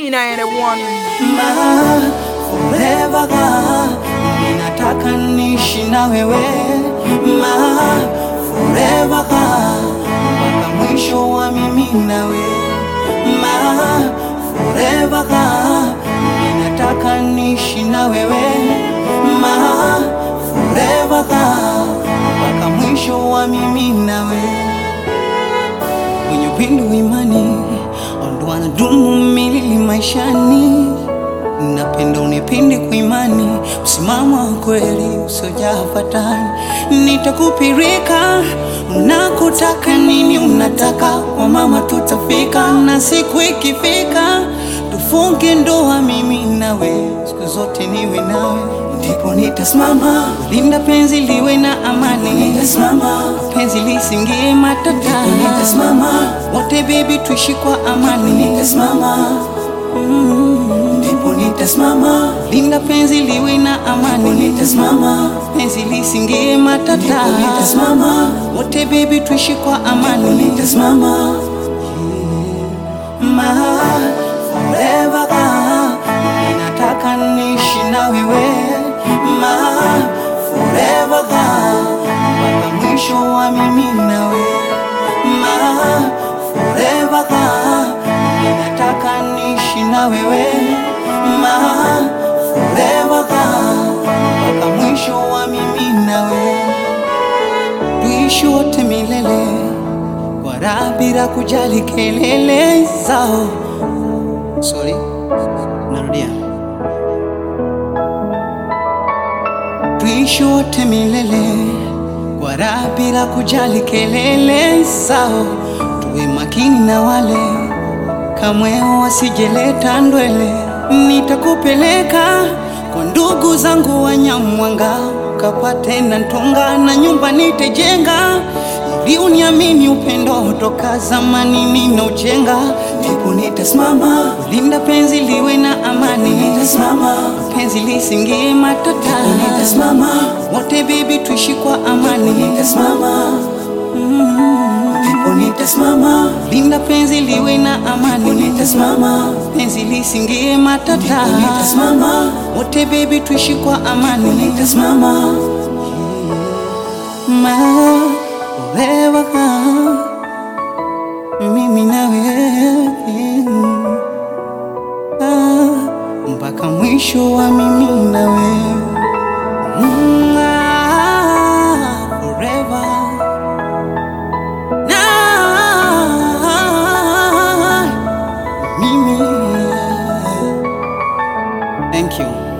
1981. Ma, forever girl, ninataka niishi na wewe ma, forever girl, mpaka mwisho wa mimi nawe ma, forever girl, ninataka niishi na wewe ma, forever girl, mpaka mwisho wa mimi nawe wenye upendo imani ndo wanadumu milili maishani. Napenda unipende kwa imani, msimamo wa kweli usiojaa fatani. Nitakupirika unakotaka nini, unataka kwa mama, tutafika na siku ikifika tufunge ndoa, mimi nawe, siku zote niwe nawe, ndipo nitasimama linda penzi liwe na amani, nitasimama penzi lisingie matatani, nitasimama wote baby, tuishi kwa amani, nitasimama ndipo nitasimama linda penzi liwe na amani, nitasimama penzi lisingie matatani, nitasimama wote baby, tuishi kwa amani, nitasimama ma forever girl, ninataka niishi na wewe ma forever girl, mpaka mwisho wa mimi nawe ma forever girl, ninataka niishi na wewe ma forever girl, mpaka mwisho wa mimi nawe tuishi wote milele kwa raha bila kujali kelele zao. Sorry, narudia. Tuishi wote milele kwa raha bila kujali kelele zao. Tuwe makini na wale kamwe wasijeleta ndwele. Nitakupeleka kwa ndugu zangu Wanyamwanga, ukapate na ntonga na nyumba nitejenga ili uniamini upendo toka zamani ninaujenga, ndipo nitasimama linda penzi liwe na amani, nitasimama penzi lisingie matatani, nitasimama wote baby tuishi kwa amani, nitasimama ndipo nitasimama linda penzi liwe na amani, nitasimama penzi lisingie matatani, nitasimama wote baby tuishi kwa amani, nitasimama ma forever girl, mimi na wewe ah, mpaka mwisho wa mimi na wewe Mm, ah, forever na mimi Thank you.